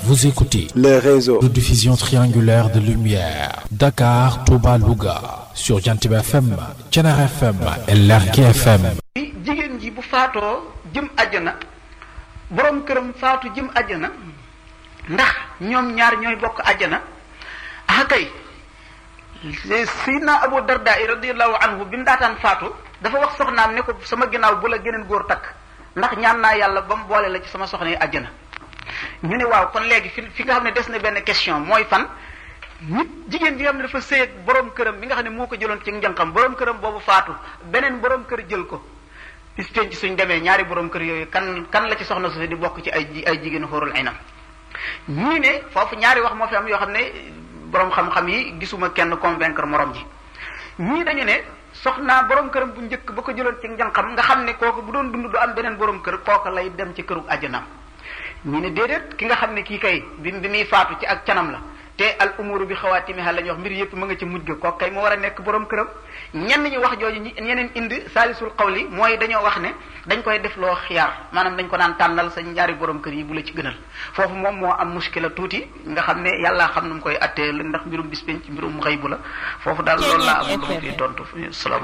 Vous écoutez les réseaux de diffusion triangulaire de lumière Dakar, Touba, Louga sur Jantiba FM, Thiénaba FM et Lergui FM. jigéen ji bu faatoo jëm àjjana borom këram faatu jëm àjjana ndax ñoom ñaar ñooy bokk àjjana ah kay Sayyidina Abu Darda radiyallahu anhu bi mu daataan faatu dafa wax soxnaam ne ko sama ginnaaw bu la geneen góor takk ndax ñaan naa yàlla ba mu boole la ci sama soxna yi àjjana ñu ne waaw kon léegi fi fi nga xam ne des na benn question mooy fan nit jigéen ji nga xam ne dafa sëy ak borom këram bi nga xam ne moo ko jëloon ci njànqam borom këram boobu faatu beneen borom kër jël ko bis penc suñ demee ñaari borom kër yooyu kan kan la ci soxna su di bokk ci ay ay jigéen xóorul aynam ñii ne foofu ñaari wax moo fi am yoo xam ne borom xam-xam yi gisuma kenn convaincre morom ji ñii dañu ne soxna borom këram bu njëkk ba ko jëloon ci njànqam nga xam ne kooku bu doon dund du am beneen borom kër kooku lay dem ci këru àjjanaam ñii ne déedéet ki nga xam ne kii kay bi bi muy faatu ci ak canam la te al umuru bi xawaatimiha la ñuy wax mbir yëpp mu nga ci mujj ga kooku kay moo war a nekk borom këram ñenn ñi wax jooju ñeneen indi saalisul xawli mooy dañoo wax ne dañ koy def loo xiyaar maanaam dañ ko naan tànnal sa ñaari borom kër yi bu la ci gënal foofu moom moo am muskila tuuti nga xam ne yàlla xam nu mu koy attee ndax mbirum bis penc mbirum xëy bu la foofu daal loolu laa am lu ma fi tontu salaam